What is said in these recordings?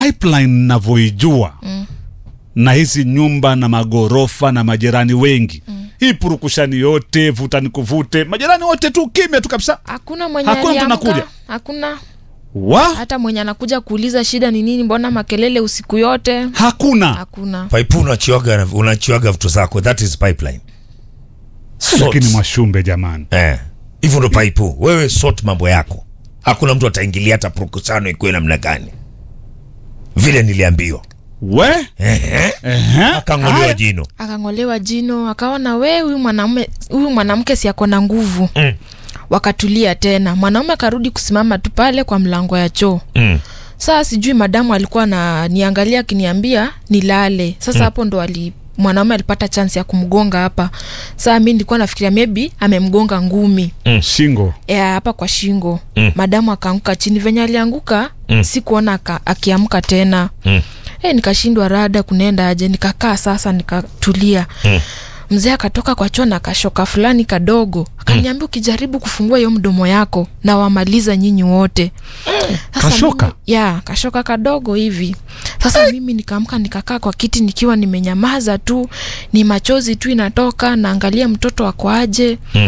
pipeline navyoijua mm. na hizi nyumba na magorofa na majirani wengi mm. hii purukushani yote vuta ni kuvute majirani wote tu kimya tu kabisa hakuna mwenye Hakuna mtu aliamka, anakuja? hakuna wa hata mwenye anakuja kuuliza shida ni nini mbona makelele usiku yote hakuna hakuna Paipu unachiwaga unachiwaga vitu zako, that is pipeline. Sort. lakini mwashumbe jamani Eh, hivyo ndo paipu. Wewe sort mambo yako, hakuna mtu ataingilia hata purukusano ikuwe namna gani, vile niliambiwa. we Ehe, Ehe. akang'olewa Haya. jino. akang'olewa jino akaona we huyu mwanaume huyu mwanamke si ako na nguvu Mm. wakatulia tena mwanaume akarudi kusimama tu pale kwa mlango ya choo Mm. saa sijui madamu alikuwa na niangalia akiniambia nilale sasa hapo ndo ali mwanaume alipata chance ya kumgonga hapa saa mi nilikuwa nafikiria maybe amemgonga ngumi shingo ya hapa kwa shingo Mm. madamu akaanguka chini venye alianguka Mm. sikuona aka- akiamka tena Mm. e, nikashindwa rada kunaenda aje nikakaa sasa nikatulia Mm. mzee akatoka kwa choo na kashoka fulani kadogo akaniambia ukijaribu kufungua hiyo mdomo yako na wamaliza nyinyi wote Sasa Kashoka? mimi- ya kashoka kadogo hivi sasa mimi nikaamka nikakaa kwa kiti nikiwa nimenyamaza tu ni machozi tu inatoka naangalia mtoto wako aje Mm.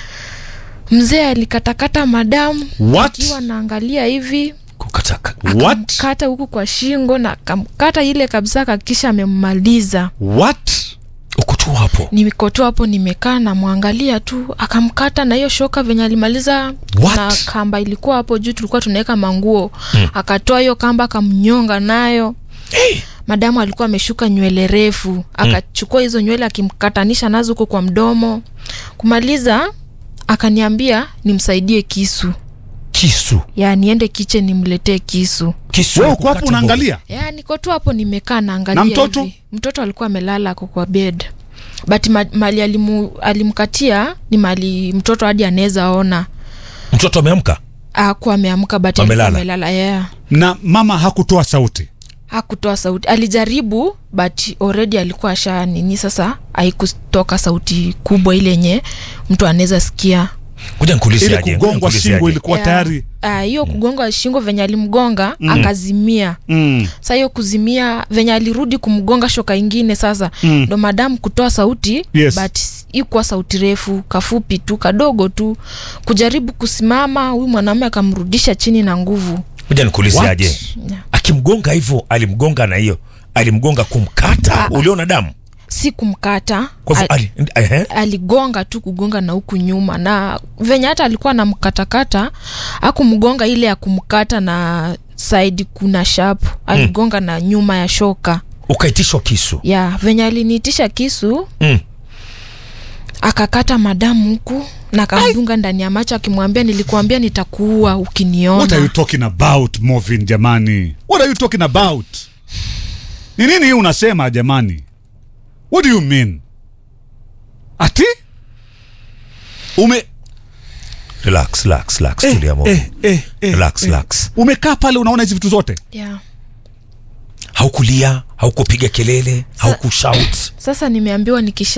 mzee alikatakata madamu What? akiwa naangalia hivi Kukataka. what akamkata huku kwa shingo na akamkata ile kabisa kakisha amemmaliza what Uko tu hapo. nikotoa hapo nimekaa namwangalia tu akamkata na hiyo shoka venye alimaliza What? na kamba ilikuwa hapo juu tulikuwa tunaweka manguo akatoa hiyo kamba akamnyonga nayo Hey. madamu alikuwa ameshuka nywele refu akachukua hizo nywele akimkatanisha nazo huko kwa mdomo kumaliza akaniambia nimsaidie kisu Kisu. ya niende kiche nimletee kisu Kisu. we ya uko hapo kukata unaangalia ya niko tu hapo nimekaa naangalia Na mtoto? hivi. mtoto alikuwa amelala ako kwa bed but ma, mali alimu, alimkatia ni mali mtoto hadi anaweza ona mboga. Mtoto ameamka. akuwa ameamka but alikuwa Amelala. amelala yeah. na mama hakutoa sauti hakutoa sauti alijaribu but already alikuwa asha nini sasa haikutoka sauti kubwa ile yenye mtu anaweza sikia Kuja nikuulize ile aje. ngoja kugongwa nikuulize shingo aje. ilikuwa Yeah. tayari Ah, hiyo kugonga shingo venye alimgonga akazimia mm. sa hiyo kuzimia venye alirudi kumgonga shoka ingine sasa Mm. ndo madamu kutoa sauti Yes. but ikuwa sauti refu kafupi tu kadogo tu kujaribu kusimama huyu mwanaume akamrudisha chini na nguvu Kuja nikuulize What? aje. Yeah. Akimgonga hivyo, alimgonga na hiyo. Alimgonga kumkata. Uliona damu? si kumkata Kwa hivyo al- ali, ehe. aligonga tu kugonga na huku nyuma na venye hata alikuwa anamkatakata akumgonga ile ya kumkata na saidi kuna shap aligonga na nyuma ya shoka Ukaitishwa kisu. ya venye aliniitisha kisu Mm. akakata madamu huku na kamdunga ndani ya macho akimwambia nilikuambia nitakuua what are you ukiniona talking about movin jamani what are you talking about ni nini hii unasema jamani what do you mean ati ume Relax, relax, relax. Tulia moyo. eh, eh, eh, Relax, eh. relax. umekaa pale unaona hizi vitu zote yeah. Haukulia, haukupiga kelele, haukushout. sasa nimeambiwa nikisha